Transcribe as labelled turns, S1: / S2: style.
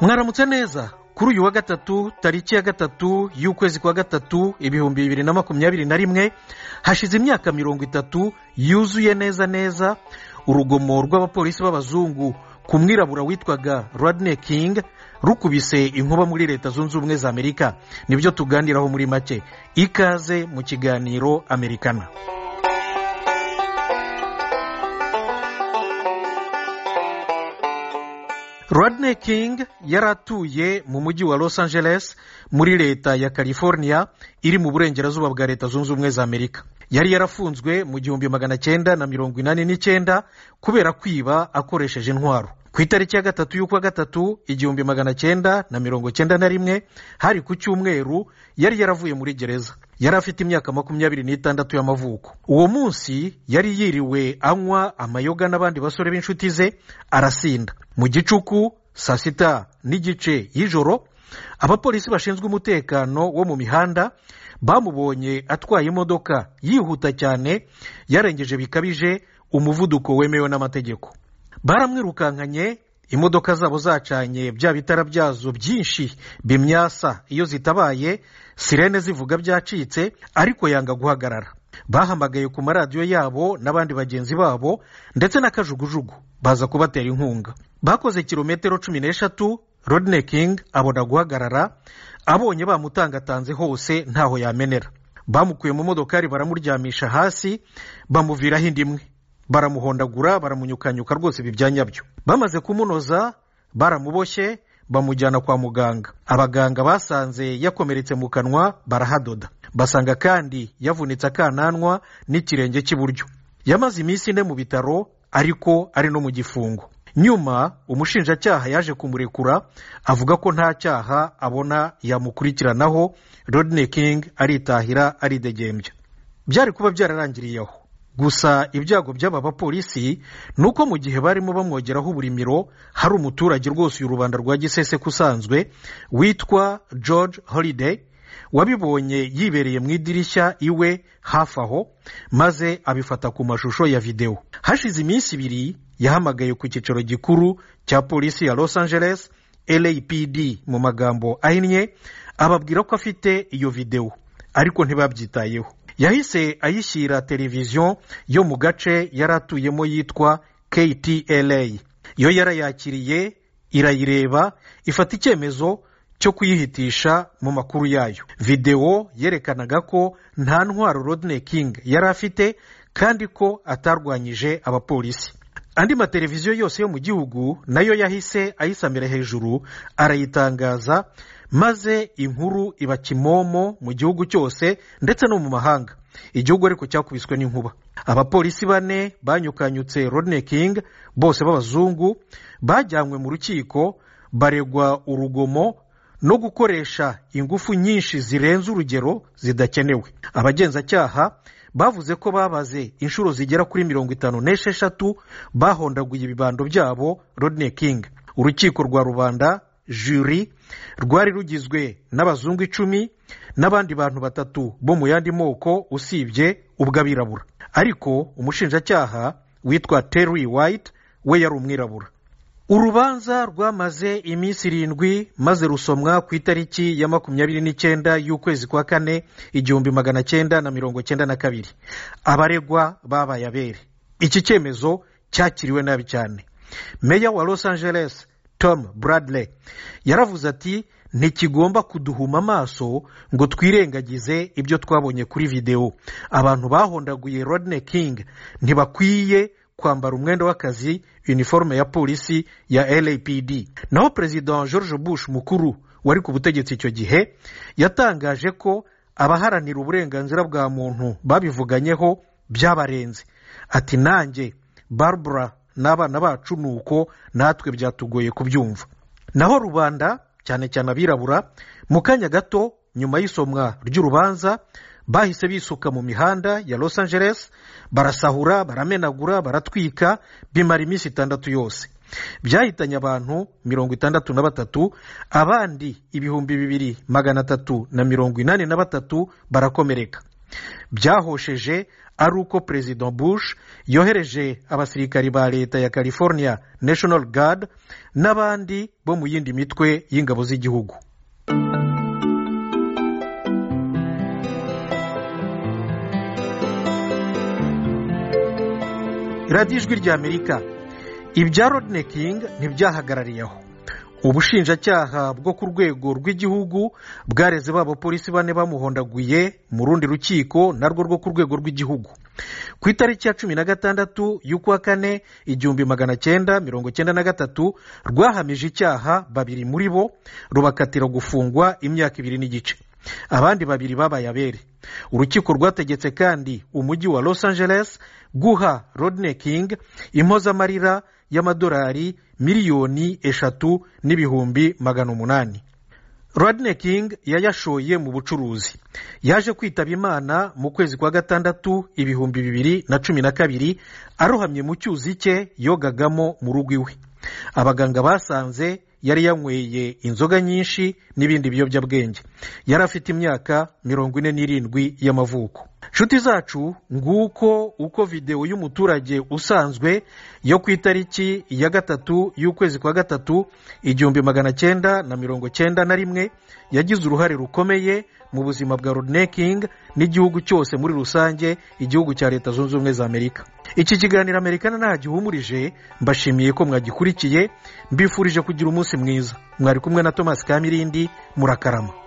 S1: mwaramutse neza kuri uyu wa gatatu tariki ya gatatu y'ukwezi kwa gatatu ibihumbi bibiri na makumyabiri na rimwe hashize imyaka mirongo itatu yuzuye neza neza urugomo rw'abapolisi b'abazungu ku mwirabura witwaga radine kingi rukubise inkuba muri leta zunze ubumwe za amerika nibyo tuganiraho muri make ikaze mu kiganiro amerikana rodney king yari atuye mu mujyi wa los angeles muri leta ya california iri mu burengerazuba bwa leta zunze ubumwe za amerika yari yarafunzwe mu gihumbi magana cyenda na mirongo inani n'icyenda kubera kwiba akoresheje intwaro ku itariki ya gatatu y'ukwa gatatu igihumbi magana cyenda na mirongo cyenda na rimwe hari ku cyumweru yari yaravuye muri gereza yari afite imyaka makumyabiri n'itandatu y'amavuko uwo munsi yari yiriwe anywa amayoga n'abandi basore b'inshuti ze arasinda mu gicuku saa sita n'igice y'ijoro abapolisi bashinzwe umutekano wo mu mihanda bamubonye atwaye imodoka yihuta cyane yarengeje bikabije umuvuduko wemewe n'amategeko baramwirukankanye imodoka zabo zacanye bya bitara byazo byinshi bimyasa iyo zitabaye sirene zivuga byacitse ariko yanga guhagarara bahamagaye ku maradiyo yabo n'abandi bagenzi babo ndetse n'akajugujugu baza kubatera inkunga bakoze kilometero cumi n'eshatu rodine kingi abona guhagarara abonye bamutangatanze hose ntaho yamenera bamukuye mu modokari baramuryamisha hasi bamuviraho indi imwe baramuhondagura baramunyukanyuka rwose ibi bya nyabyo bamaze kumunoza baramuboshye bamujyana kwa muganga abaganga basanze yakomeretse mu kanwa barahadoda basanga kandi yavunitse akananwa n'ikirenge cy'iburyo yamaze iminsi ine mu bitaro ariko ari no mu gifungo nyuma umushinjacyaha yaje kumurekura avuga ko nta cyaha abona yamukurikiranaho rodine kingi aritahira aridegembya byari kuba byararangiriye aho gusa ibyago by'aba bapolisi ni uko mu gihe barimo bamwogeraho uburimiro hari umuturage rwose uyu rubanda rwa giseseka usanzwe witwa george holiday wabibonye yibereye mu idirishya iwe hafi aho maze abifata ku mashusho ya videwo hashize iminsi ibiri yahamagaye ku cyicaro gikuru cya polisi ya los angeles lapd mu magambo ahinnye ababwira ko afite iyo videwo ariko ntibabyitayeho yahise ayishyira televiziyo yo mu gace yari atuyemo yitwa ktla yo yarayakiriye irayireba ifata icyemezo cyo kuyihitisha mu makuru yayo videwo yerekanaga ko nta ntwaro rodine kingi yari afite kandi ko atarwanyije abapolisi andi mateleviziyo yose yo mu gihugu nayo yahise ayisamira hejuru arayitangaza maze inkuru iba kimomo mu gihugu cyose ndetse no mu mahanga igihugu ariko cyakubiswe n'inkuba abapolisi bane banyukanyutse rodine kingi bose b'abazungu bajyanywe mu rukiko baregwa urugomo no gukoresha ingufu nyinshi zirenze urugero zidakenewe abagenzacyaha bavuze ko babaze inshuro zigera kuri mirongo itanu n'esheshatu bahondaguye ibibando byabo rodine kingi urukiko rwa rubanda juri rwari rugizwe n'abazungu icumi n'abandi bantu batatu bo mu yandi moko usibye ubw'abirabura ariko umushinjacyaha witwa terry white we yari umwirabura urubanza rwamaze iminsi irindwi maze rusomwa ku itariki ya makumyabiri n'icyenda y'ukwezi kwa kane igihumbi magana cyenda na mirongo cyenda na kabiri abaregwa babaye abere iki cyemezo cyakiriwe nabi cyane meya wa los angeles tom bradley yaravuze ati ntikigomba kuduhuma amaso ngo twirengagize ibyo twabonye kuri videwo abantu bahondaguye rodine kingi ntibakwiye kwambara umwenda w'akazi uniforme ya polisi ya lapd naho perezida george bush mukuru wari ku butegetsi icyo gihe yatangaje ko abaharanira uburenganzira bwa muntu babivuganyeho byabarenze ati nanjye barbara n'abana bacu ni uko natwe byatugoye kubyumva naho rubanda cyane cyane abirabura mu kanya gato nyuma y'isomwa ry'urubanza bahise bisuka mu mihanda ya los angeles barasahura baramenagura baratwika bimara iminsi itandatu yose byahitanye abantu mirongo itandatu na batatu abandi ibihumbi bibiri magana atatu na mirongo inani na batatu barakomereka byahosheje ari uko perezida bush yohereje abasirikari ba leta ya california national guard n'abandi bo mu yindi mitwe y'ingabo z'igihugu radiyo ijwi ry'amerika ibya rodenekingi ntibyahagarariye aho ubushinjacyaha bwo ku rwego rw'igihugu bwareze b'abapolisi bane bamuhondaguye mu rundi rukiko narwo rwo ku rwego rw'igihugu ku itariki ya cumi na gatandatu y'ukwa kane igihumbi magana cyenda mirongo cyenda na gatatu rwahamije icyaha babiri muri bo rubakatira gufungwa imyaka ibiri n'igice abandi babiri babaye abere urukiko rwategetse kandi umujyi wa los angeles guha rodney king impozamarira y'amadolari miliyoni eshatu n'ibihumbi magana umunani rodney king yayashoye mu bucuruzi yaje kwitaba imana mu kwezi kwa gatandatu ibihumbi bibiri na cumi na kabiri arohamye mu cyuzi cye yogagamo mu rugo iwe abaganga basanze yari yanyweye inzoga nyinshi n'ibindi biyobyabwenge yari afite imyaka mirongo ine n'irindwi y'amavuko inshuti zacu nguko uko videwo y'umuturage usanzwe yo ku itariki ya gatatu y'ukwezi kwa gatatu igihumbi magana cyenda na mirongo cyenda na rimwe yagize uruhare rukomeye mu buzima bwa rodenekingi n'igihugu cyose muri rusange igihugu cya leta zunze ubumwe za amerika iki kiganiro amerika ntagihumurije mbashimiye ko mwagikurikiye mbifurije kugira umunsi mwiza mwari kumwe na thomas kamirindi murakarama